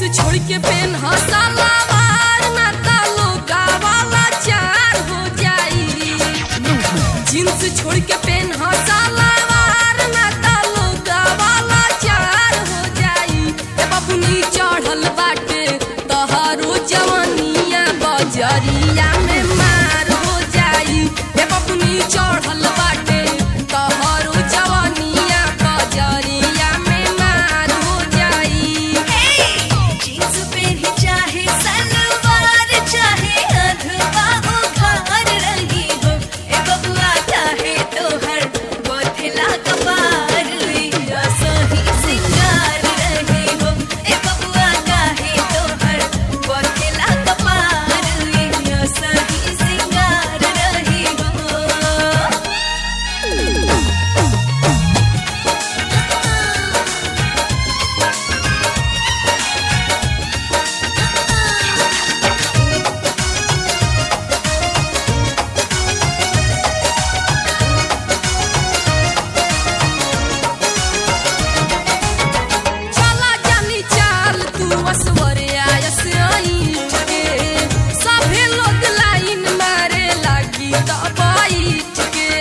छोड़ के पेन हसलावार ना तालो गावाला चार हो जाई जींस छोड़ के पेन हसलावार ना तालो गावाला चार हो जाई ए बबुनी चढ़ल बाटे तहारो जवानिया बजरिया में मार हो जाई ए बबुनी चढ़ल बाटे तहारो जवानिया बजरिया में मार हो जाई जींस पहनी चाहे सलवार चाहे अधवा उघार रही हो ए बबुआ चाहे तोहर बोथला कपार लिया सही सिंगार रही हो ए बबुआ चाहे तोहर बोथला कपार लिया सही सिंगार रही हो चला जानी चाल तू असवरे आयस आईठ के सभे लोग लाइन मारे लागी दबाईठ के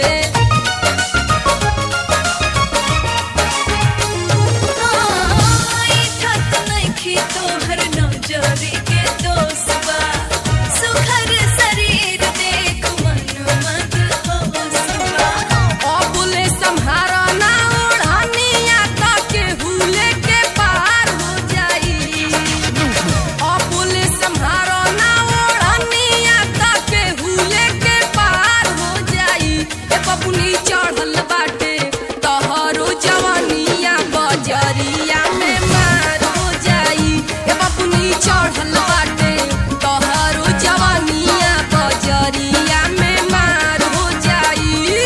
आई ठक नइखी तोहर नजरी के दोस्तबा सुखर शरीर देख मन मत होसबा अबुले सम्हारा ना ओढ़निया ताके हुले के पार हो जाई अबुले सम्हारा ना ओढ़निया ताके हुले के पार हो जाई ए बबुनी चढ़ल बाटे तहरो जवानिया बजरिया में मार हो जाई ए बबुनी चढ़ल बाटे तहरो जवानिया बजरिया में मार हो जाई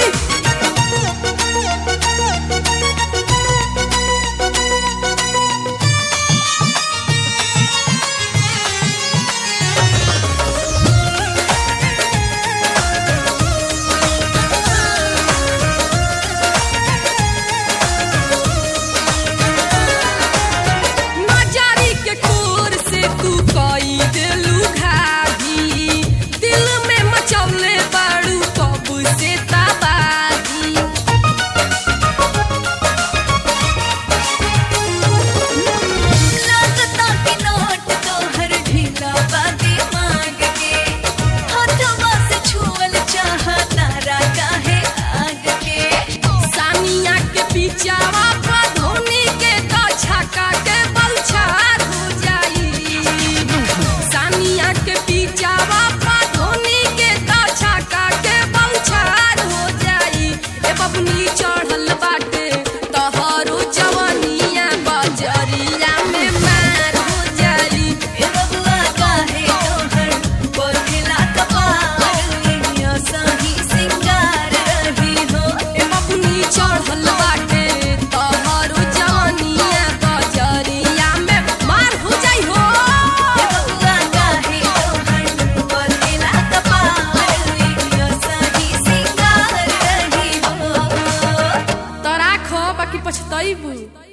नजारी के कोर से तू कई दिलू घाघी दिल में मचौले बाड़ू कब से तबाही लगता कि नोट तोहर ढीला बा दिमाग के हाथवा से छुअल चाहता रागा है आग के सानिया के पीछावा पर धोनी के तो छक्का के बलछार हो जाई सानिया के पीछावा पर धोनी के तो छक्का के बलछार हो जाई ए बबनी चढ़ल बाटे तहरो जवानिया बजरिया में मार हो जाई ए बबुआ काहे तोहर बोलला कपार लिया सही सिंगार रही हो ए बबनी चढ़ल बाटे तहरो जवानिया बजरिया में मार हो जाई हो ए बबुआ काहे तोहर बोलला कपार लिया सही सिंगार रही हो तोरा खो बाकी पछतैबू